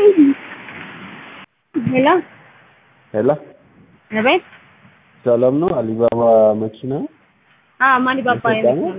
ሄሎ ሄሎ አቤት። ሰላም ነው? አሊባባ መኪና አዎ ማን ባባ ኢትዮጵያ ነው?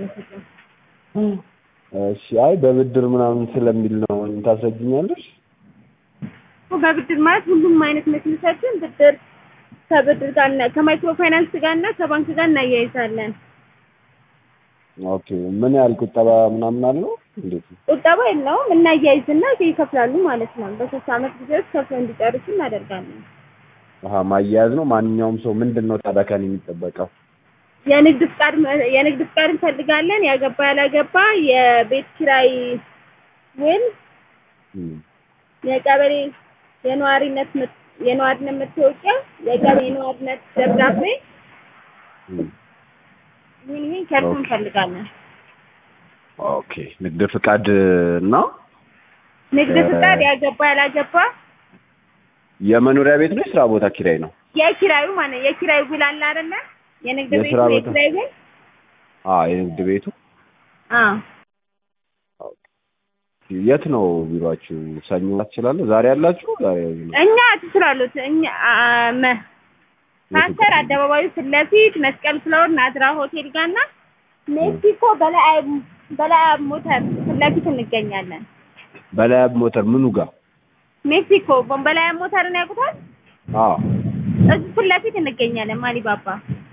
እሺ። አይ በብድር ምናምን ስለሚል ነው ታስረጅኛለሽ? በብድር ማለት ሁሉም አይነት መኪኖቻችን ብድር ከብድር ጋር እና ከማይክሮ ፋይናንስ ጋር እና ከባንክ ጋር እናያይዛለን። ኦኬ። ምን ያህል ቁጠባ ምናምን አለው? እንዴት ነው? ቁጠባ የለውም እናያይዝና ይከፍላሉ ማለት ነው። በሶስት አመት ጊዜ ውስጥ ከፍለው እንዲጨርሱ እናደርጋለን። አሀ ማያያዝ ነው። ማንኛውም ሰው ምንድን ነው ታዲያ ከእኔ የሚጠበቀው? የንግድ ፍቃድ የንግድ ፍቃድ እንፈልጋለን። ያገባ ያላገባ፣ የቤት ኪራይ ውል፣ እም፣ የቀበሌ የነዋሪነት መት- የነዋሪነት መታወቂያ፣ የቀበሌ የነዋሪነት ደብዳቤ እም። ይህን ይህን ከእርሱ ኦኬ። እንፈልጋለን። ኦኬ። ንግድ ፍቃድ እና ንግድ እ- ፍቃድ ያገባ ያላገባ፣ የመኖሪያ ቤት ነው የስራ ቦታ ኪራይ ነው? የኪራዩ ማለት የኪራይ ውል አለ አይደለ? የንግድ ቤቱ የስራ ቦታ- የኪራይ ውል አዎ የንግድ ቤቱ አዎ የት ነው ቢሮአችሁ? ሰኞ ትችላለህ? ዛሬ ያላችሁ? ዛሬ እኛ ትችላሉት እኛ አ- መ- ካንሰር አደባባዩ ፊት ለፊት መስቀል ፍላወር ናዝራ ሆቴል ጋር እና ሜክሲኮ በላይ በላይ ሞተር ፊት ለፊት እንገኛለን። በላይ ሞተር ምኑ ጋር? ሜክሲኮ በላይ ሞተርን ያውቁታል? አዎ እዚህ ፊት ለፊት እንገኛለን። ማሊባባ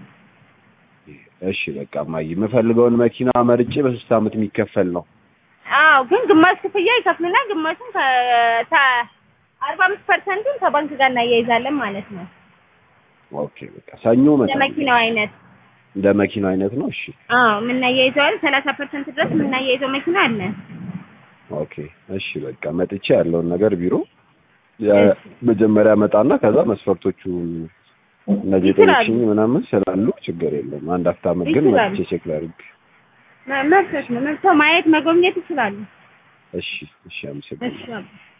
እሺ በቃ ማይ የምፈልገውን መኪና መርጬ በሶስት አመት የሚከፈል ነው። አዎ ግን ግማሽ ክፍያ ይከፍሉና ግማሹን ከአርባ አምስት ፐርሰንቱን ከባንክ ጋር እናያይዛለን ማለት ነው። ኦኬ በቃ ሰኞ መጣ ለመኪናው አይነት እንደ መኪናው አይነት ነው። እሺ አዎ የምናያይዘው አለ ሰላሳ ፐርሰንት ድረስ የምናያይዘው መኪና አለ። ኦኬ እሺ በቃ መጥቼ ያለውን ነገር ቢሮ ያ- መጀመሪያ መጣና ከዛ መስፈርቶቹ እነዚህ ይችላሉ። ጠይቅሽኝ ምናምን ስላሉ ችግር የለም። አንድ አፍታ ዓመት ግን ይችላሉ። መጥቼ ቼክ ላድርግ። መብቶች ነው። መብቶ ማየት መጎብኘት ይችላሉ። እሺ እሺ አመሰግናለሁ። እሺ አባ